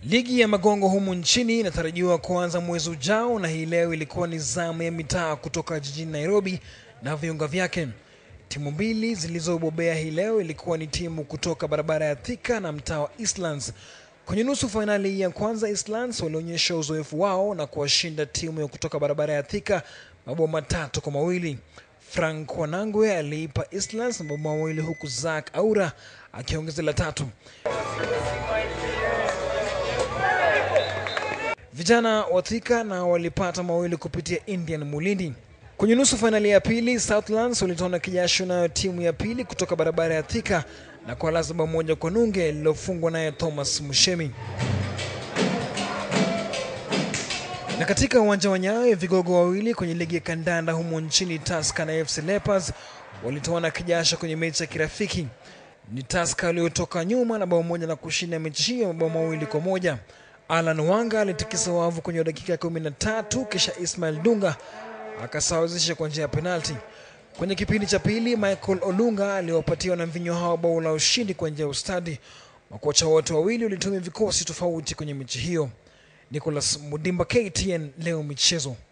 Ligi ya magongo humu nchini inatarajiwa kuanza mwezi ujao, na hii leo ilikuwa ni zamu ya mitaa kutoka jijini Nairobi na viunga vyake. Timu mbili zilizobobea hii leo ilikuwa ni timu kutoka barabara ya Thika na mtaa wa Eastlands. Kwenye nusu fainali ya kwanza, Eastlands walionyesha uzoefu wao na kuwashinda timu ya kutoka barabara ya Thika mabao matatu kwa mawili. Frank Wanangwe aliipa Eastlands mabao mawili huku Zack Aura akiongeza la tatu. Vijana wa Thika na walipata mawili kupitia Indian Mulindi. Kwenye nusu fainali ya pili, Southlands walitoana kijasho nayo timu ya pili kutoka barabara ya Thika na kwa lazima moja kwa nunge lililofungwa naye Thomas Mushemi. Na katika uwanja wa Nyayo, vigogo wawili kwenye ligi ya kandanda humo nchini, Tusker na FC Leopards walitoana kijasho kwenye mechi ya kirafiki. Ni Tusker waliotoka nyuma na bao moja na kushinda mechi hiyo mabao mawili kwa moja. Alan Wanga alitikisa wavu kwenye dakika ya kumi na tatu kisha Ismail Dunga akasawazisha kwa njia ya penalti. Kwenye kipindi cha pili, Michael Olunga aliwapatia wanamvinyo hao bao la ushindi kwa njia ya ustadi. Makocha wote wawili walitumia vikosi tofauti kwenye mechi hiyo. Nicholas Mudimba, KTN, leo michezo.